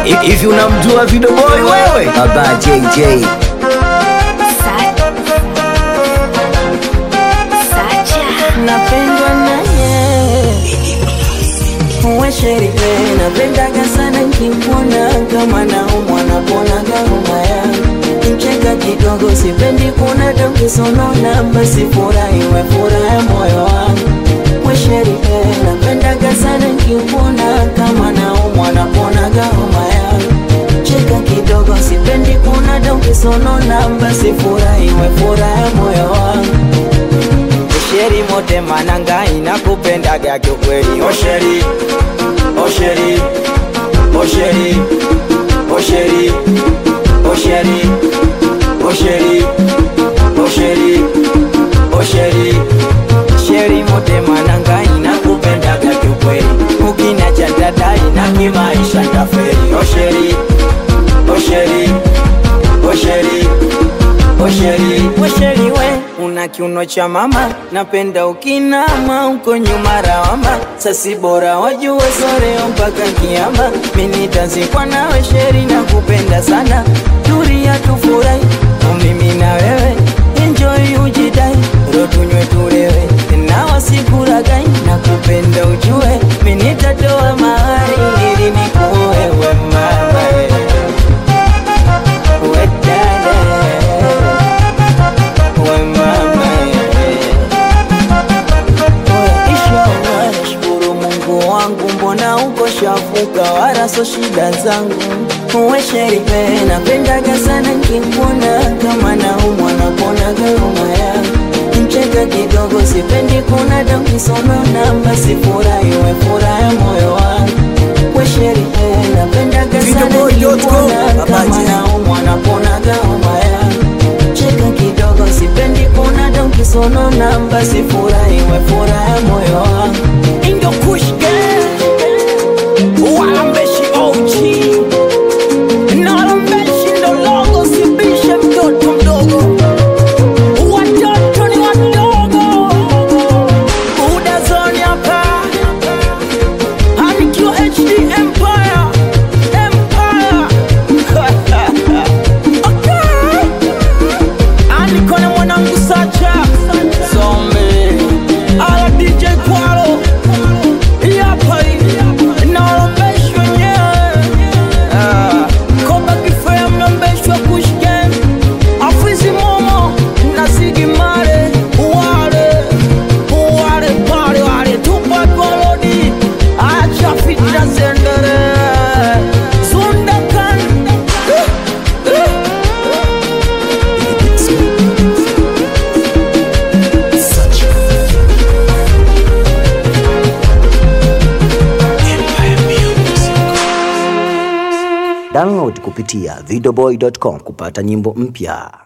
Hivi unamjua Video Boy wewe? Baba JJ. napendwa naye uwe sherile napendaga sana nkimwona kama naumwa naponaga homa yangu mcheka kidogo sipendi kuna dokisonona basi furahi we furaha moyo wangu we sherile napendaga sana nkimwona kama naumwa naponaga homa yangu cheka kidogo sipendi kuna dokisonona basi furahi we furaha moyo wangu Osheri mote mananga inakupendaga kiukweli Osheri, Osheri, Osheri, Osheri, Osheri, Osheri, Osheri, Osheri Sheri mote mananga inakupendaga kiukweli Ukina cha dada ina kimaisha taferi Osheri, Osheri, Osheri, Osheri, Osheri we una kiuno cha mama, napenda ukinama uko nyuma rawama, sasi bora wajue soreo mpaka kiama, mimi tazikwa nawe sheri na kupenda sana, turia tufurahi mimi na wewe, enjoy ujidai, ro tunywe tulewe, na wasikuragai na kupenda ujue, mimi nitatoa mahari ili nikuoe we mama we dada we mama Inshallah nashukuru Mungu wangu, mbona uko shafuka, wala so shida zangu. Uwe sherife, napendaga sana nkikuona, kama naumwa naponaga homa yangu. Mcheka kidogo, sipendi kuna damu kisonona, basi furahi we furaha moyo wangu. We sherife, napendaga sana Videoboy.com, nkikuona, kama babaji. naumwa naponaga homa yangu cheka kidogo, sipendi kuna damu kisonona, basi furahi we furaha moyo wangu. Indo Kush Gang, walambeshi OG na walambeshi ndo logo, sibishe mtoto mdogo, watoto ni wadogo. Buda zone hapa, anikiwa HD Empire, Empire Okay. Aniko na mwanangu Sacha Zombe Ala DJ Kwalo Yapa hii Naolombeshwa wenyewe Ah, Koba kifea mlombeshwa Kush Gang Afizi Momo na Ziggy Marley Wale Wale pale wale Tupac Walodi Acha fitna zendere Zundakan Download kupitia videoboy.com kupata nyimbo mpya.